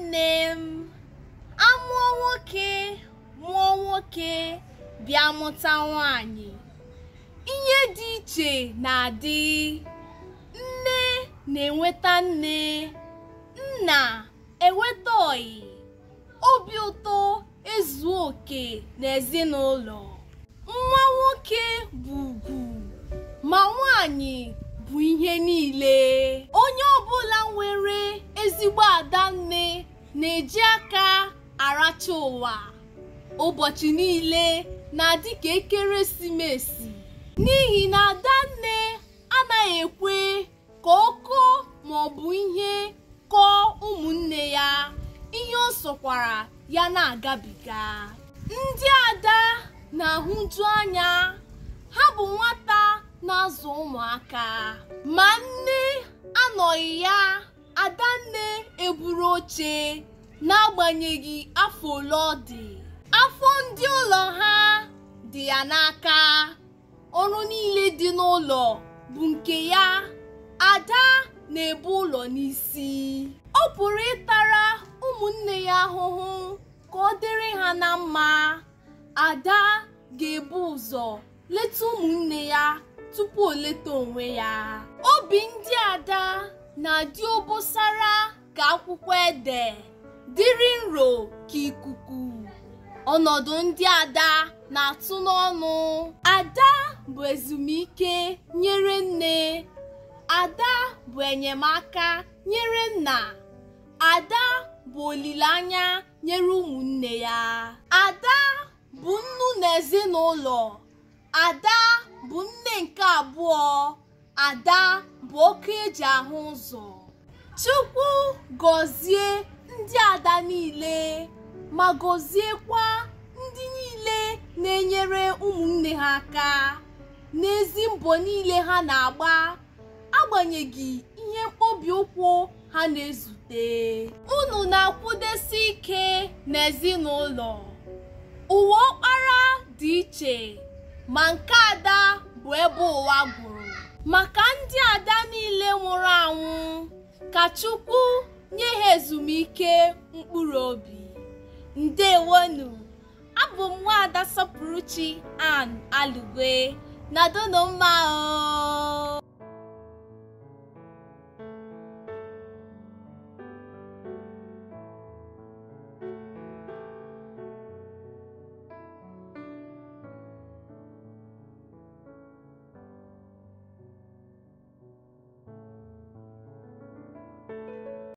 nne m amụọ nwoke mụọ nwoke bịa mụta nwanyị ihe dị iche na-adị nne na-enweta nne nna enweta ọyị obi ụtọ ezuo oke n'ezinụlọ nwa nwoke bụ ugwu ma nwanyị bụ ihe niile onye ọbụla nwere ezigbo ada nne na-eji aka aracha ụwa ụbọchị niile na-adị ka ekeresimesi n'ihi na adanne anaghị ekwe ka ọ kọọ maọbụ ihe kọọ ụmụnne ya ihe ọ sọkwara ya na-agabiga ndị ada na-ahụju anya ha bụ nwata na-azụ ụmụaka ma nne anọghị ya adanne eburu oche n'agbanyeghị afọ ole ọ dị afọ ndị ụlọ ha dị ya n'aka ọrụ niile dị n'ụlọ bụ nke ya ada na-ebu ụlọ n'isi ọ pụrụ ịtara ụmụnne ya ahụhụ ka ọ dịrị ha na mma ada ga-ebu ụzọ leta ụmụnne ya tupu o leta onwe ya obi ndị ada na-adị obosara ka akwụkwọ ede dịrị nro ka ikuku ọnọdụ ndị ada na-atụ n'ọnụ ada bụ ezumike nyere nne ada bụ enyemaka nyere nna ada bụ olileanya nyere ụmụnne ya ada bụ nnu n'ezinụlọ ada bụ nne nke abụọ ada bụ oke eji ahụ ụzọ chukwu gọzie ndị ada niile ma gọziekwa ndị niile na-enyere ụmụnne ha aka n'ezi mbọ niile ha na-agba agbanyeghị ihe mkpọbi ụkwụ ha na-ezute unu na-akwụdesi ike n'ezinụlọ ụwa ọkpara dị iche ma nke ada bụ ebe ụwa gwụrụ maka ndị ada niile nwụrụ anwụ ka chukwu nye ha ezumike mkpụrụ obi ndewonu abụ m nwaada sọpụrụchi an alugwe na donomma o